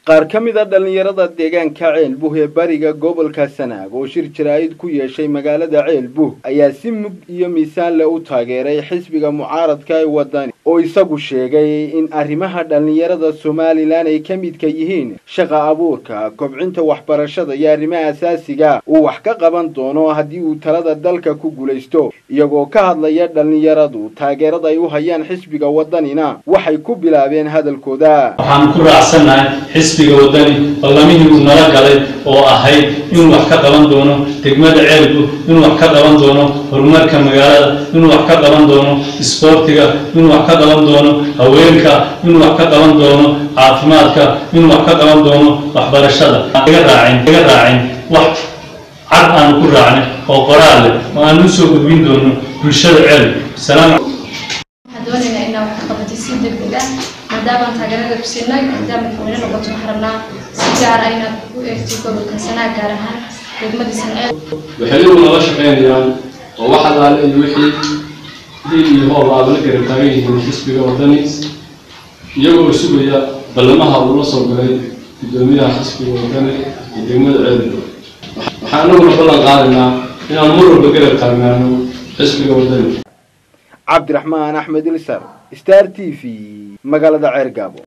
qaar ka mid a dhallinyarada deegaanka ceelbuh ee bariga gobolka sanaag oo shir jaraa'id ku yeeshay magaalada ceelbuh ayaa si mug iyo miisaan leh u taageeray xisbiga mucaaradka ee wadani oo isagu sheegay in arrimaha dhallinyarada somalilan ay ka midka yihiin shaqa abuurka kobcinta waxbarashada iyo arrimaha asaasiga uu wax ka qaban doono haddii uu talada dalka ku guulaysto iyagoo ka hadlaya dhallinyaradu taageerada ay u hayaan xisbiga wadanina waxay ku bilaabeen hadalkooda waxaan ku raacsannahay xisbiga wadani ballamihii uu nala galay oo ahayd inuu wax ka qaban doono degmada ceelbu inuu wax ka qaban doono horumarka magaalada inuu wax ka qaban doono isboortiga inuu wax ka qaban doono haweenka inuu wax ka qaban doono caafimaadka inuu wax ka qaban doono waxbarashada laga raacin laga raacin wax cad aanu ku raacnay oo qoraal leh oo aan u soo gudbin doono bulshada ceelbu salaam waxaan doonaynaa inaa wax ka qabatay si degdeg ah maadaama taageerada ku siinay maadaama madaxweyne noqoto waxaan rabnaa si gaar ah inaad u eegto gobolka sanaag gaar ahaan degmadii sanceel waxay iyagu nala shaqaynayaan oo wax allaale iyo wixii hiil iyo hoob aaba la garab taagan yihiin xisbiga wadani iyagoo sugaya ballamaha uu la soo galay guddoomiyaha xisbiga wadani iyo degmada ceelbu waxaan anaguna ballan qaadaynaa inaan mar walba garab taagnaano xisbiga wadani cabdiraxmaan axmed ilsar star t v magaalada ceergaabo